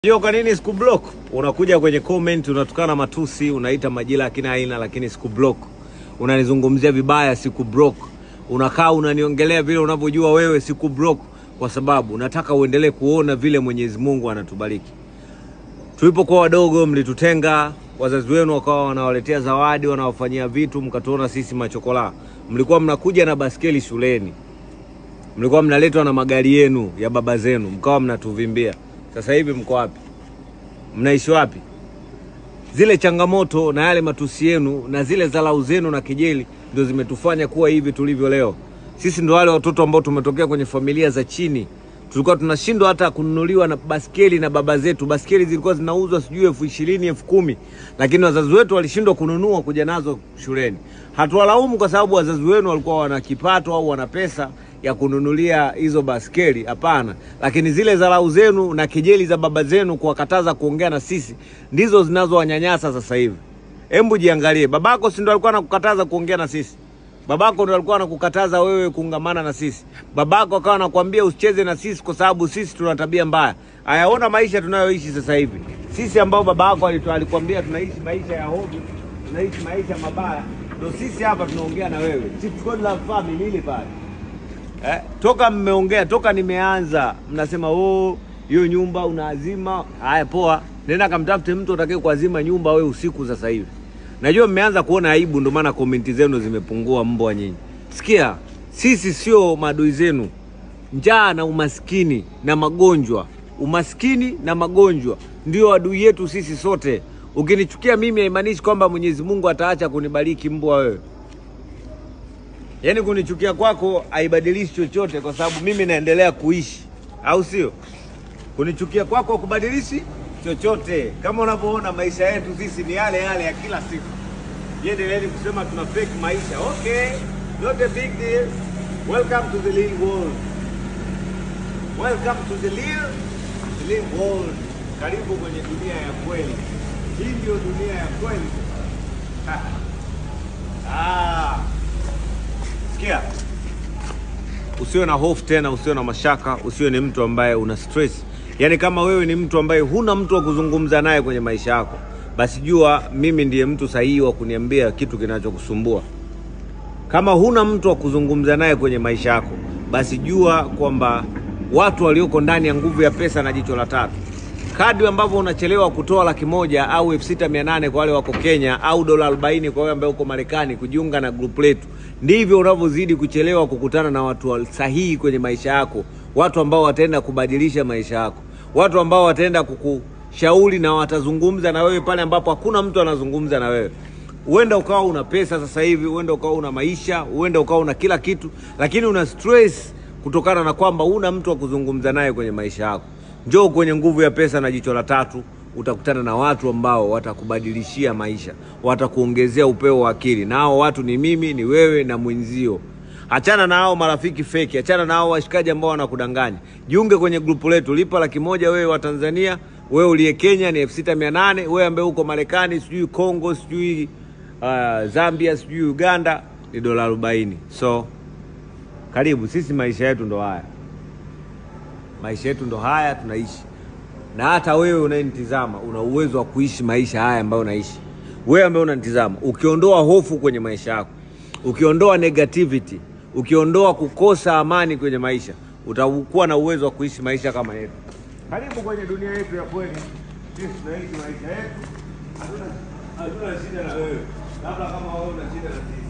Hiyo kwa nini sikublock? Unakuja kwenye comment unatukana matusi, unaita majina akina aina, lakini sikublock. Unanizungumzia vibaya, sikublock. Unakaa unaniongelea vile unavyojua wewe, sikublock kwa sababu nataka uendelee kuona vile Mwenyezi Mungu anatubariki. Tulipokuwa wadogo, mlitutenga, wazazi wenu wakawa wanawaletea zawadi, wanawafanyia vitu, mkatuona sisi machokola. Mlikuwa mnakuja na baskeli shuleni, mlikuwa mnaletwa na magari yenu ya baba zenu, mkawa mnatuvimbia. Sasa hivi mko wapi? Mnaishi wapi? Zile changamoto na yale matusi yenu na zile dharau zenu na kejeli ndio zimetufanya kuwa hivi tulivyo leo. Sisi ndo wale watoto ambao tumetokea kwenye familia za chini, tulikuwa tunashindwa hata kununuliwa na baskeli na baba zetu. Baskeli zilikuwa zinauzwa sijui elfu ishirini elfu kumi lakini wazazi wetu walishindwa kununua kuja nazo shuleni. Hatuwalaumu kwa sababu wazazi wenu walikuwa wana kipato au wana pesa ya kununulia hizo baskeli, hapana. Lakini zile dharau zenu na kejeli za baba zenu kuwakataza kuongea na sisi ndizo zinazowanyanyasa sasa hivi. Hebu jiangalie, babako si ndo alikuwa anakukataza kuongea na sisi? Babako ndo alikuwa anakukataza wewe kuungamana na sisi. Babako akawa anakuambia usicheze na sisi kwa sababu sisi tuna tabia mbaya. Ayaona maisha tunayoishi sasa hivi, sisi ambao babako alitu- alikwambia tunaishi maisha ya hobi, tunaishi maisha mabaya, ndo sisi hapa tunaongea na wewe. Chief Godlove family ile pale Eh, toka mmeongea toka nimeanza mnasema oh, hiyo nyumba unaazima. Haya, poa, nenda kamtafute mtu atakaye kuazima nyumba we usiku. Sasa hivi najua mmeanza kuona aibu, ndio maana komenti zenu zimepungua. Mbwa nyinyi, sikia, sisi sio maadui zenu. Njaa na umaskini na magonjwa, umaskini na magonjwa ndio adui yetu sisi sote. Ukinichukia mimi haimaanishi kwamba Mwenyezi Mungu ataacha kunibariki mbwa wewe. Yaani kunichukia kwako haibadilishi chochote, kwa sababu mimi naendelea kuishi, au sio? Kunichukia kwako kubadilishi chochote. Kama unavyoona maisha yetu sisi ni yale yale ya kila siku. Endeleeni kusema tuna fake maisha, okay, not a big deal. Welcome to the real world. Welcome to the real, the real world. Karibu kwenye dunia ya kweli. Hii ndio dunia ya kweli. ah. Sikia, usiwe na hofu tena, usiwe na mashaka, usiwe ni mtu ambaye una stress. Yaani kama wewe ni mtu ambaye huna mtu wa kuzungumza naye kwenye maisha yako, basi jua mimi ndiye mtu sahihi wa kuniambia kitu kinachokusumbua. Kama huna mtu wa kuzungumza naye kwenye maisha yako, basi jua kwamba watu walioko ndani ya nguvu ya pesa na jicho la tatu, kadri ambavyo unachelewa kutoa laki moja au elfu sita mia nane kwa wale wako Kenya au dola arobaini kwa wewe ambaye uko Marekani kujiunga na grupu letu, ndivyo unavyozidi kuchelewa kukutana na watu wa- sahihi kwenye maisha yako, watu ambao wataenda kubadilisha maisha yako, watu ambao wataenda kukushauri na watazungumza na wewe pale ambapo hakuna mtu anazungumza na wewe. Huenda ukawa una pesa sasa hivi, huenda ukawa una maisha, huenda ukawa una kila kitu, lakini una stress kutokana na kwamba una mtu wa kuzungumza naye kwenye maisha yako. Njoo kwenye nguvu ya pesa na jicho la tatu, utakutana na watu ambao watakubadilishia maisha, watakuongezea upeo wa akili, na hao watu ni mimi, ni wewe na mwenzio. Achana na hao marafiki feki, achana na hao washikaji ambao wanakudanganya. Jiunge kwenye grupu letu, lipa laki moja wewe wa Tanzania, wewe uliye Kenya ni elfu sita mia nane wewe ambaye uko Marekani, sijui Congo, sijui uh, Zambia, sijui Uganda ni dola arobaini. So karibu, sisi maisha yetu ndo haya, maisha yetu ndo haya tunaishi, na hata wewe unayenitizama una uwezo wa kuishi maisha haya ambayo unaishi. Wewe ambaye unanitizama, ukiondoa hofu kwenye maisha yako, ukiondoa negativity, ukiondoa kukosa amani kwenye maisha, utakuwa na uwezo wa kuishi maisha kama yetu. Karibu kwenye dunia yetu ya kweli. Sisi tunaishi maisha yetu, hatuna hatuna shida na wewe, labda kama wewe una shida na sisi.